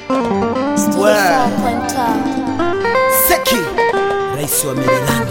Seki, rais wa Maryland.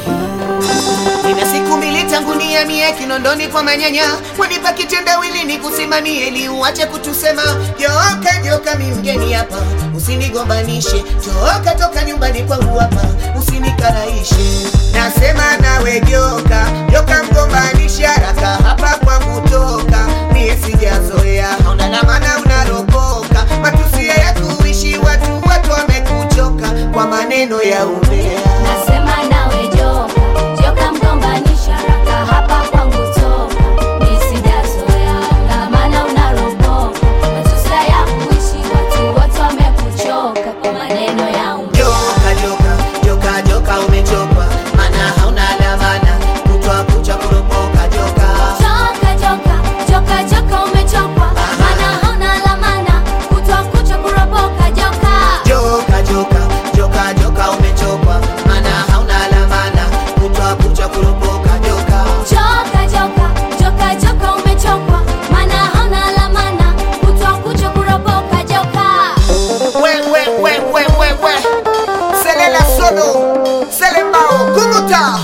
Nina siku mbili tangu nihamie Kinondoni kwa manyanya, wanipa kitendawili ni kusimamie ili uache kutusema joka joka, mi mgeni hapa, usinigombanishe. Toka toka nyumbani kwangu hapa, usinikaraishe. Nasema nawe joka joka, mgombanishe haraka hapa kwangu toka, mie sijazoea, hauna la maana unaropoka, matusi ya kuishi watu, watu wamekuchoka kwa maneno ya umbea. Nasema nawe joka, joka mgombanisha haraka hapa kwangu toka. Mimi sijazoea, na maana unaropoka. Matusi ya kuishi watu wote wamekuchoka kwa maneno ya umbea. Joka joka joka joka umechokwa, mana hauna dhamana, kutwa kucha kuropoka joka. Joka, joka, joka, joka umechokwa. Maana hauna lamana, kutwa kucha kuropoka joka. Joka joka joka joka umechokwa, mana hauna dhamana, kutwa kucha kuropoka joka. Joka, joka, joka, joka umechokwa. Maana hauna lamana, kutwa kucha kuropoka joka. We we we we we we, selela solo selembao kumuta.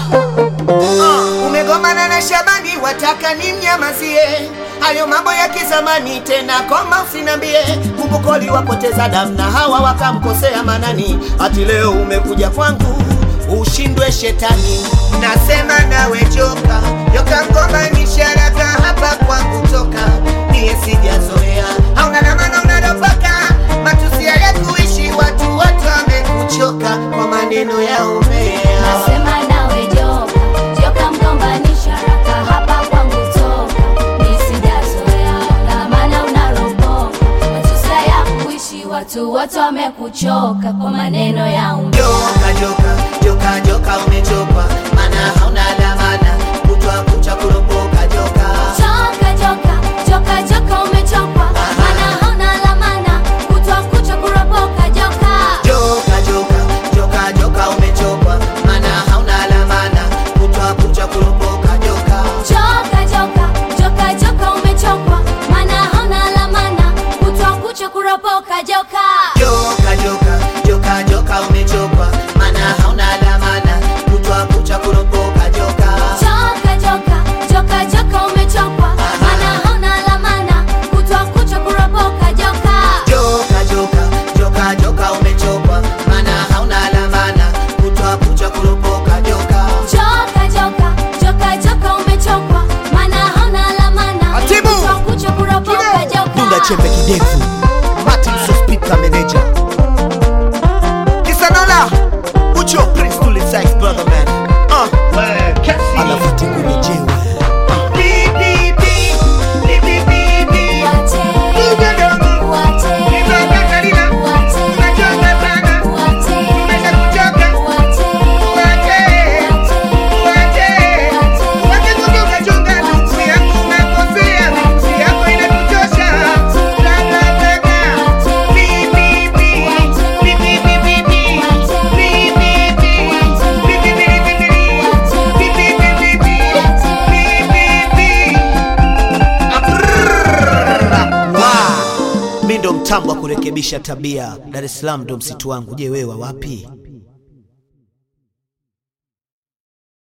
Uh, umegomana na Shabani, wataka nimnyamazie hayo mambo ya kizamani tena, koma usinambie. Kumbukoli wapoteza damu na hawa wakamkosea Manani, hati leo umekuja kwangu ushindwe shetani. Nasema nawe joka joka, mgombanisha haraka hapa kwangu toka, niye sijazoea, hauna na maana unaropoka, matusi ya kuishi watu, watu wamekuchoka kwa maneno ya umbea. Nasema nawe joka, joka mgombanisha haraka hapa kwangu toka. Mimi sijazoea, na maana unaropoka. Matusi ya kuishi watu wote wamekuchoka kwa maneno ya umbea. Joka joka joka joka umechokwa, mana hauna dhamana, kutwa kucha kuropoka joka. Joka, joka, joka, joka umechokwa. Maana hauna lamana, kutwa kucha kuropoka joka. Joka joka joka joka umechokwa, mana hauna dhamana, kutwa kucha kuropoka joka. Joka, joka, joka, joka umechokwa. Maana hauna lamana, kutwa kucha kuropoka joka. Joka joka joka joka umechokwa, mana hauna dhamana, kutwa kucha kuropoka joka. Joka, joka, joka, joka umechokwa. Maana hauna lamana, kutwa kucha kuropoka joka. Joka joka joka joka umechokwa, mana hauna dhamana, kutwa kucha kuropoka joka. Joka, joka, joka, joka umechokwa. Maana hauna lamana, Atibu! kutwa kucha kuropoka joka. Dunda chembe kidevu. Martin Sospita manager. Kisanola. Ucho Prince to the sex brother man. Uh. Anafati kumijewe. Wate, wate, wate, wate, wate, Mi ndo mtambo wa kurekebisha tabia. Dar es Salaam ndo msitu wangu. Je, wewe wa wapi?